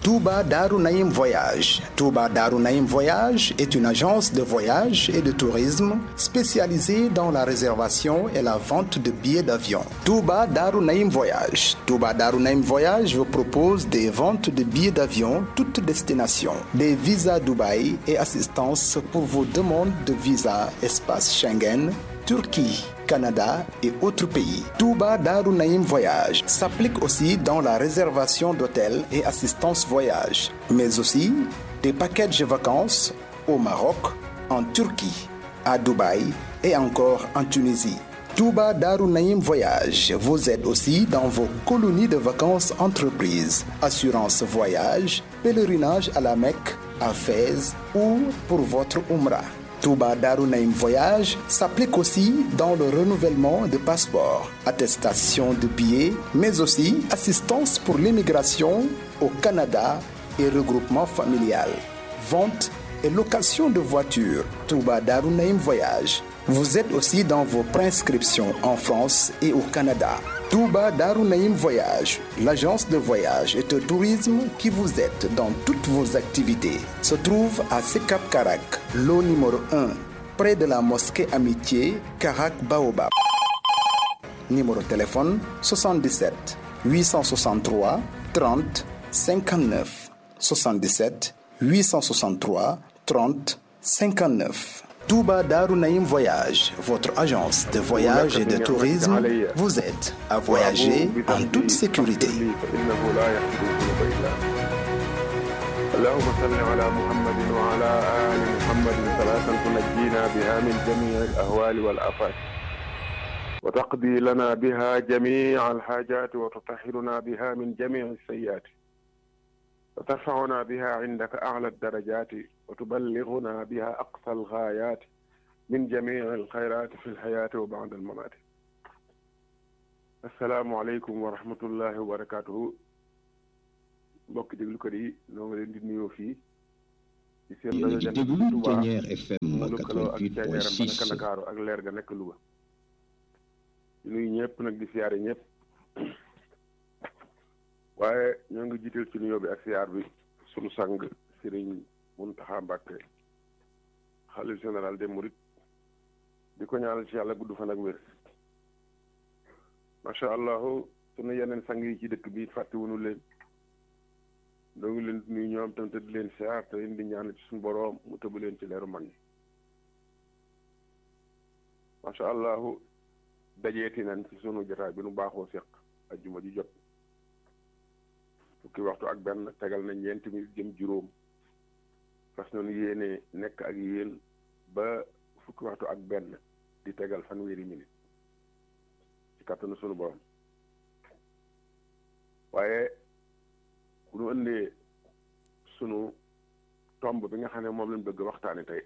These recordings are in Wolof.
Touba Darou Naïm Voyage. Touba Darou Naïm Voyage est une agence de voyage et de tourisme spécialisée dans la réservation et la vente de billets d'avion. Touba Darou Naïm Voyage. Touba Darou Naïm Voyage vous propose des ventes de billets d'avion toutes destinations, des visas Dubaï et assistance pour vos demandes de visa espace Schengen, Turquie. Canada et autres pays. Touba Darou Naïm Voyage s'applique aussi dans la réservation d'hôtels et assistance voyage, mais aussi des packages de vacances au Maroc, en Turquie, à Dubaï et encore en Tunisie. Touba Darou Naïm Voyage vous aide aussi dans vos colonies de vacances entreprises, assurance voyage, pèlerinage à la Mecque, à Fès ou pour votre Umrah. Touba Darou Naïm Voyage s'applique aussi dans le renouvellement de passeports, attestation de billets, mais aussi assistance pour l'immigration au Canada et regroupement familial, vente et location de voitures. Touba Darou Naïm Voyage vous êtes aussi dans vos prescriptions en France et au Canada. Touba Darou Naïm Voyage, l'agence de voyage et de tourisme qui vous aide dans toutes vos activités, se trouve à Sekap Karak, lot numéro 1, près de la mosquée Amitié, Karak Baobab. Numéro de téléphone 77 863 30 59 77 863 30 59. Touba Darou Naïm Voyage, votre agence de voyage et de tourisme, vous aide à voyager en toute sécurité. اللهم صل على محمد وعلى آل محمد صلاة تنجينا بها من جميع الأهوال والآفات وتقضي لنا بها جميع الحاجات وتطهرنا بها من جميع السيئات وترفعنا بها عندك أعلى الدرجات وتبلغنا بها أقصى الغايات من جميع الخيرات في الحياة وبعد الممات السلام عليكم ورحمة الله وبركاته mbokk déglukat yi ñoo ngi leen di nuyoo fii ci seen rajo Jant bi Touba mu lëkkaloo ak Thiéniere ba nekk Ndakaaru ak leer ga nekk Louga di nuyu ñëpp nag di siyaare ñëpp waaye ñoo ngi jiital ci nuyoo bi ak siyaar bi sunu sang Serigne Mountakha Mbacké xalif général des Mourides di ko ñaanal ci yàlla gudd fan ak wér macha allah sunu yeneen sang yi ci dëkk bi fàttewuñu leen doo ngi leen nuyu ñoom tam te di leen siyaar te leen di ñaan ci suñu boroom mu tëbb leen ci leeru mag ñi macha allah dajeeti nañ ci sunu jotaay bi nu baaxoo seq ajjuma ji jot fukki waxtu ak benn tegal na ñeenti minit jëm juróom fas noonu yéene nekk ak yéen ba fukki waxtu ak benn di tegal fanweeri minit ci kattanu sunu borom waaye bu ñu ëndee sunu tomb bi nga xam ne moom lañ bëgg waxtaane tey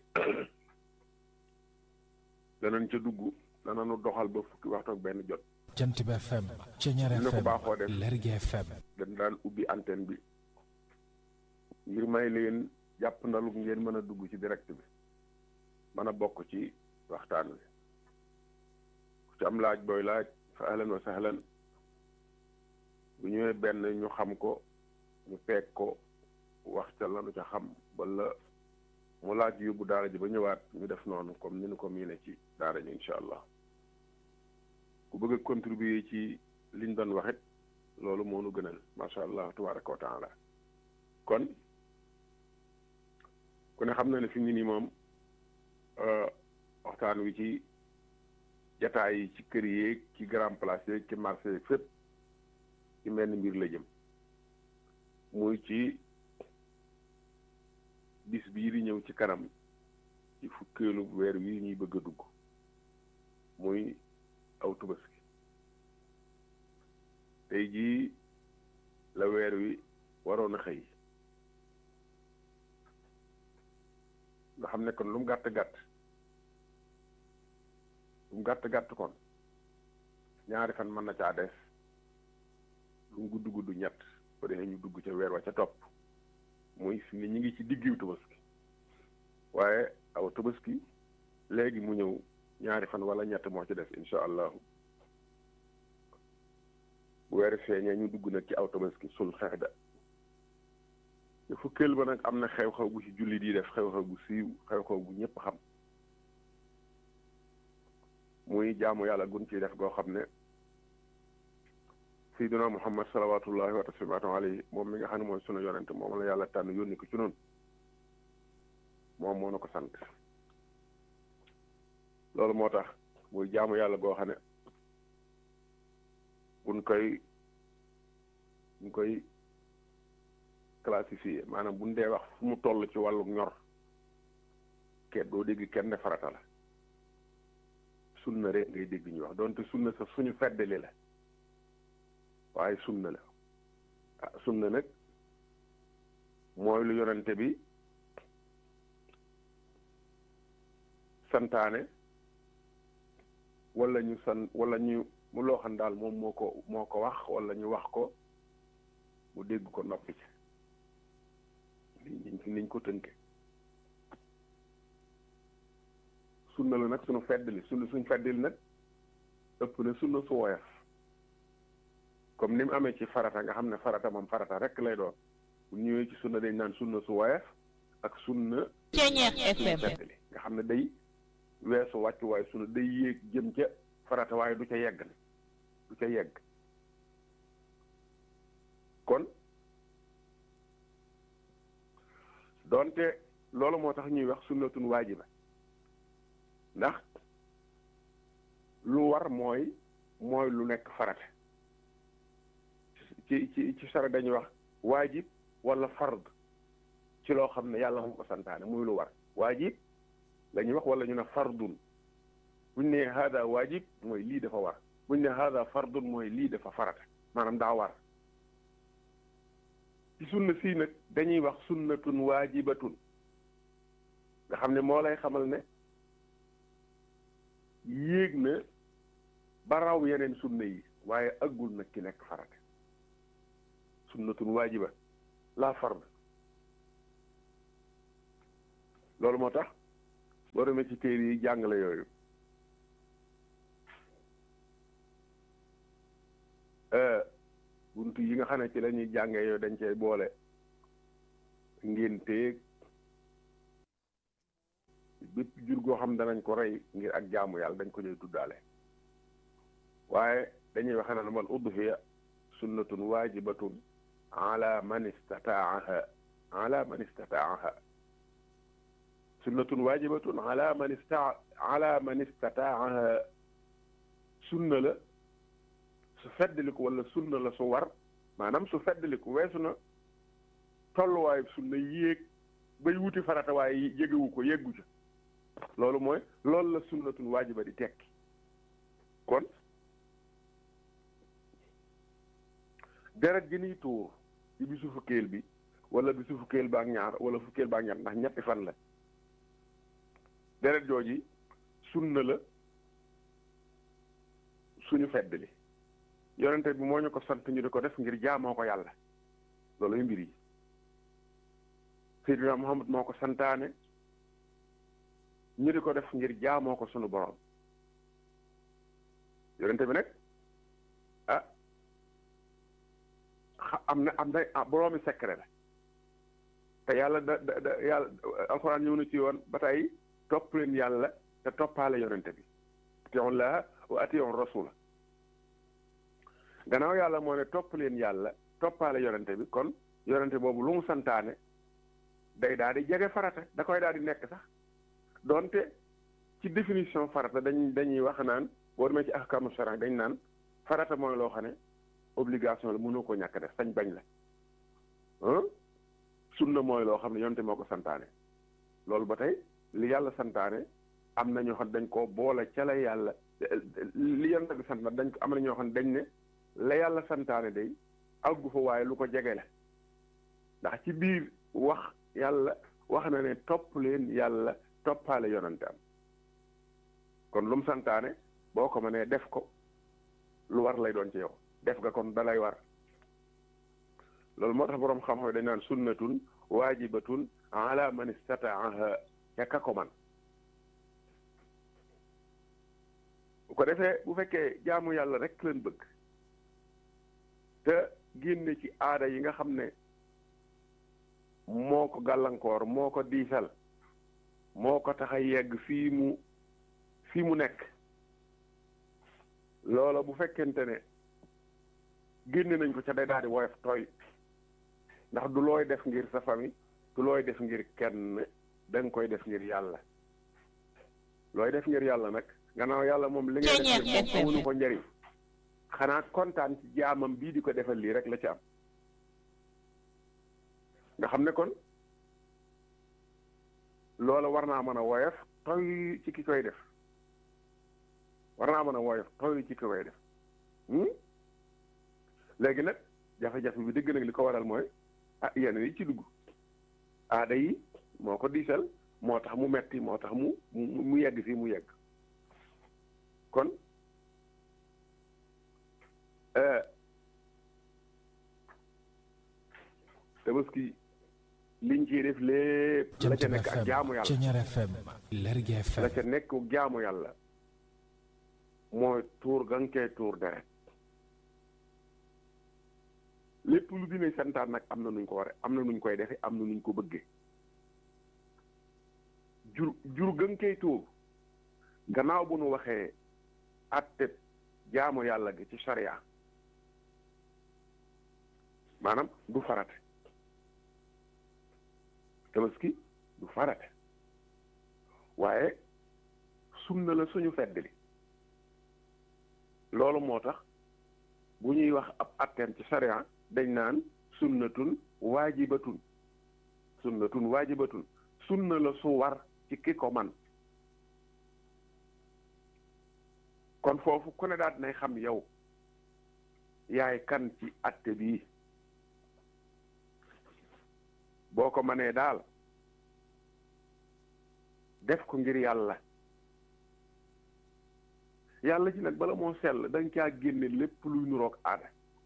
danañ ca dugg danañu doxal ba fukki waxtu ak benn jot jant bi FM Thiéniere dina ko FM baaxoo def Lergui FM dañ daan ubbi antenne bi ngir may leen jàpp ndalu ngeen mën a dugg ci direct bi mën a bokk ci waxtaan wi ku ci am laaj booy laaj fa ahlan wa sahlan bu ñëwee benn ñu xam ko ñu peeg ko wax ca lanu ca xam wala mu laaj yóbbu daara ji ba ñëwaat ñu def noonu comme ni ñu ko miine ci daara ji incha allah ku bëgg a contribuer ci liñ doon waxit loolu moo nu gënal macha allah tabaraka wa taala kon ku ne xam na ne fi mu ne nii moom waxtaan wi ci jataay yi ci kër yeeg ci grand place yeeg ci marché yeeg fépp ci menn mbir la jëm muy ci bis bii di ñëw ci kanam ci fukkeelu weer wi ñuy bëgg a dugg muy aw tubaski tey jii la weer wi waroon a xëy nga xam ne kon lu mu gàtt gàtt lu mu gàtt gàtt kon ñaari fan mën na caa des lu mu gudd gudd ñett ba defee ñu dugg ca weer wa ca topp muy fi ni ñu ngi ci diggu tabaski waaye aw tabaski léegi mu ñëw ñaari fan wala ñett moo ci des incha allahu bu weer feeñee ñu dugg nag ci aw tabaski sul xeexda fukkeel ba nag am na xew-xew bu ci jullit yi def xew-xew bu siiw xew-xew bu ñëpp xam muy jaamu yàlla gun ciy def goo xam ne sayyiduna muhammad salawatullahi wa taslimaatu alayhi moom mi nga xam ne mooy sunu yonent moom la yàlla tànn yónni ko ci noonu moom moo na ko sant loolu moo tax muy jaamu yàlla goo xam ne buñ koy buñ koy classifié maanaam buñ dee wax fu mu toll ci wàllu ñor kenn doo dégg kenn ne farata la sunna rek ngay dégg ñu wax donte sunna sa suñu feddali la waaye sunna la ah sunna nag mooy lu yonente bi santaane wala ñu san wala ñu mu loo xam daal moom moo ko moo ko wax wala ñu wax ko mu dégg ko noppi ci niñ niñ ko tënke sunna la nag suñu feddali sunna suñ feddali nag ëpp na sunna su woyof comme ni mu amee ci farata nga xam ne farata moom farata rek lay doon bu ñëwee ci sunna dañ naan sunna su woyof ak sunna Ceeñeex FM feddali nga xam ne day weesu wàccu waaye sunna day yéeg jëm ca farata waaye du ca yegg ne du ca yegg kon doonte loolu moo tax ñuy wax sunnatun waajiba ndax lu war mooy mooy lu nekk farata ci ci ci sara dañuy wax waajib wala fard ci loo xam ne yàlla moo ko santaane muy lu war waajib la ñuy wax wala ñu ne fardun buñ ne hada waajib mooy lii dafa war buñ ne hada fardun mooy lii dafa farata maanaam daa war ci sunna sii nag dañuy wax sunnatun waajibatun nga xam ne moo lay xamal ne yéeg na ba raw yeneen sunna yi waaye aggul nag ki nekk farata sunnatun waajiba la fard loolu moo tax boo demee ci téere yi jàngale yooyu buntu yi nga xam ne ci la ñuy jàngee yooyu dañ cey boole ngénteeg bépp jur goo xam danañ ko rey ngir ak jaamu yàlla dañ ko ñuy tuddaale waaye dañuy waxe naan wal udhiya sunnatun waajibatun ala man istataaha ala man istataaha sunnatun waajibatun ala man ista ala man istataaha sunna la su feddaliku wala sunna la su war maanaam su feddaliku weesu na tolluwaayu sunna yéeg bay wuti farata waaye yégewu ko yéggu ca loolu mooy loolu la sunnatun waajiba di tekki kon deret gi niy tuur ci bisu fukkeel bi wala bisu fukkeel ba ak ñaar wala fukkeel ba ak ñaar ndax ñetti fan la deret jooji sunna la suñu feddali yonente bi moo ñu ko sant ñu di ko def ngir jaamoo ko yàlla looluy mbir yi Seydina Muhammad moo ko santaane ñu di ko def ngir jaamoo ko sunu borom yonente bi nag ah am na am na boroomi secret la te yàlla da da da yàlla alxuraan ñëw na ci yoon ba tey topp leen yàlla te toppaale yonente bi atiyon laa wa atiyon rasula gannaaw yàlla moo ne topp leen yàlla toppaale yonente bi kon yonente boobu lu mu santaane day daal di jege farata da koy daal di nekk sax donte ci définition farata dañ dañuy wax naan boo demee ci ahkamu sharia dañ naan farata mooy loo xam ne obligation la mënoo ko ñàkk def sañ bañ la sunna mooy loo xam ne yonente moo ko santaane loolu ba tey li yàlla santaane am na ñoo xam dañ ko boole ca la yàlla li yonente bi sant dañ ko am na ñoo xam ne dañ ne la yàlla santaane day àggu fa waaye lu ko jege la ndax ci biir wax yàlla wax na ne topp leen yàlla toppaale yonante am kon lu mu santaane boo ko mënee def ko lu war lay doon ci yow def nga kon dalay war loolu moo tax boroom xam-xam dañ naan sunnatun waajibatun ala man istataaha ca ka ko man bu ko defee bu fekkee jaamu yàlla rek leen bëgg te génne ci aada yi nga xam ne moo ko gàllankoor moo ko diisal moo ko tax a yegg fii mu fii mu nekk loola bu fekkente ne génne nañ ko ca day daal di woyof tooy ndax du looy def ngir sa famille du looy def ngir kenn da nga koy def ngir yàlla looy def ngir yàlla nag gannaaw yàlla moom li ngay def ngir bopp amunu ko njëriñ xanaa kontaan ci jaamam bii di ko defal lii rek la ci am nga xam ne kon loola war naa mën a woyof toy ci ki koy def war naa mën a woyof toy ci ki koy def léegi nag jafe-jafe bi dëgg nag li ko waral mooy ah yenn yi ci dugg aada yi moo ko diisal moo tax mu metti moo tax mu mu yegg fii mu yegg kon tabaski liñ ciy def lépp la ca nekk ak jaamu yàlla Ceñeer FM Lergui FM la ca nekk jaamu yàlla mooy tuur ga nga koy tuur deret lépp lu dina santaan nag am na nuñ ko ware am na nuñ koy defe am na nuñ ko bëggee jur jur ga nga koy tuur gannaaw bu nu waxee atte jaamu yàlla gi ci sharia maanaam du farate tabaski du farate waaye sunna la suñu fedd li loolu moo tax bu ñuy wax ab atteem ci sharia dañ naan sunnatun waajibatun sunnatun waajibatun sunna la su war ci ki ko man kon foofu ku ne daal dinay xam yow yaay kan ci atte bii boo ko mënee daal def ko ngir yàlla yàlla ci nag bala moo sell da nga caa génne lépp luy nuroog aada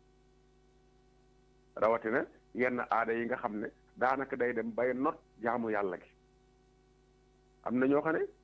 rawatina yenn aada yi nga xam ne daanaka day dem bay not jaamu yàlla gi am na ñoo xam ne